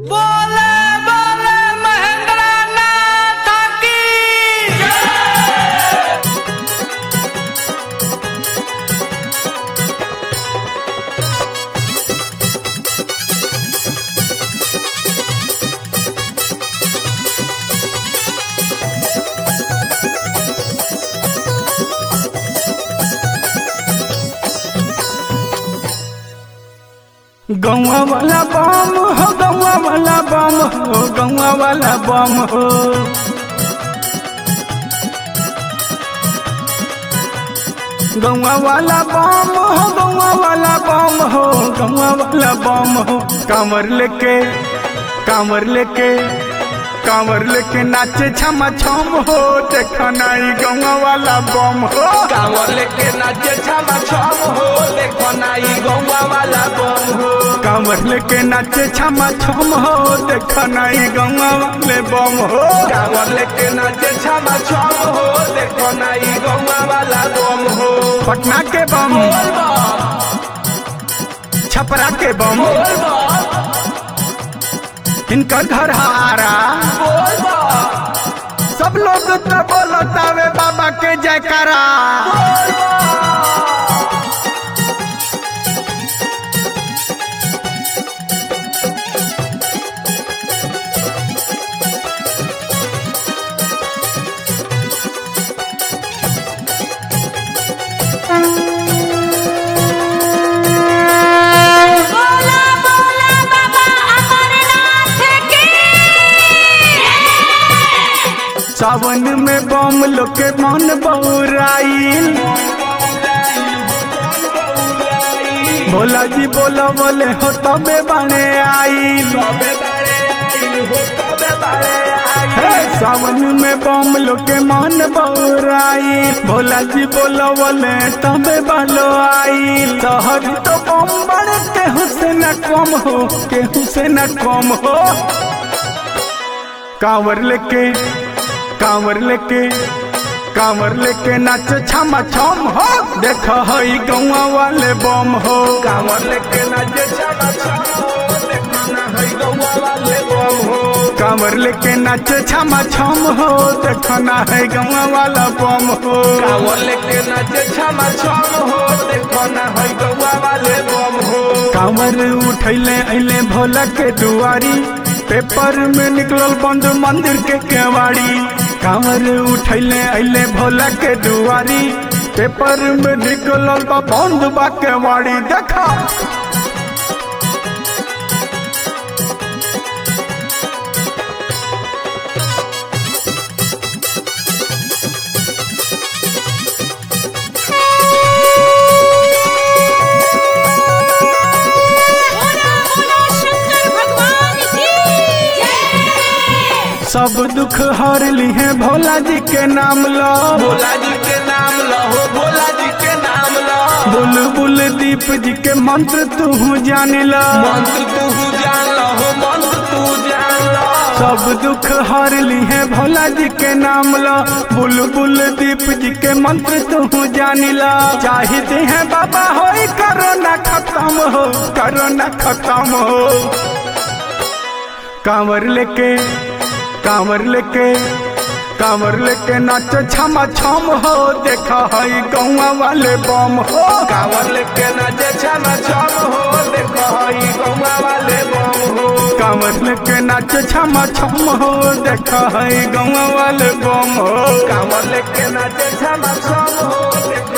बोले बोले महेंद्र नाथ की गौवा वाला बम हो गौवा वाला बम हो गौवा वाला बम हो गौवा वाला बम हो गौवा वाला बम हो गौवा वाला बम हो कांवर लेके कांवर लेके कांवर लेके नाचे छमा छम हो देखा नाई गौवा वाला बम हो कांवर लेके नाचे छमा छम हो देखो नाई गौवा वाला बम हो कांवर लेके नाचे छमा छम हो देखा नाई गौवा वाले बम हो कांवर लेके नाचे छमा छम हो देखो नाई गौवा वाला बम हो पटना के बम बोल बम छपरा के बम बोल बम इनकर घर हारा बोल बम सब लोग तो बोलतावे बाबा के जयकारा बोला बोला बाबा अमरनाथ की सावन में बम लोग के मन बउराइल भोला जी बोलो बोले हो तबे बने आइल तबे बारे आइल हो तबे बारे आइल हे, सावन में बम लोग के मन बउराइल भोला जी बोलो बोले तबे बालो आइल शहर तो बम बड़े केहू से न कम हो केहू से न कम हो कांवर लेके कांवर लेके कांवर लेके नाच छमा छम हो देख हई गौवा वाले बम हो कांवर लेके नाचे छमा छम हो देखो ना है गौवा वाले बम हो कांवर लेके नाच छमा छम हो देख ना है गौवा वाला बम हो कांवर लेके नाचे छमा छम हो देखो ना है गौवा वाले बम हो कांवर उठैले अइले भोला के दुआरी पेपर में निकलल बंद मंदिर के केवाड़ी कांवर उठैले अइले भोला के दुआरी पेपर में निकलल बा बंद बा केवाड़ी देखा बोला बोला शंकर भगवान की जय सब दुख हर लिहे भोला जी के नाम लो भोला जी के नाम लहो भोला जी के नाम लहो बुलबुल दीप जी के मंत्र तू जान लो मंत्र तू जान लहो मंत्र तू जान लहो सब दुख हर लिहे भोला जी के नाम लो बुलबुल दीप जी के मंत्र तू जान लो चाहते हैं बाबा हो करोना खत्म हो करोना खत्म हो कांवर लेके कांवर लेके कांवर लेके नाच छमा छम हो देखा हई गौवा वाले बम हो कांवर लेके नाचे छमा छम हो देखो है गौवा वाले बम हो कांवर लेके नाच छमा छम हो देखा हई गौवा वाले बम हो कांवर लेके नाचे छमा छम हो देखो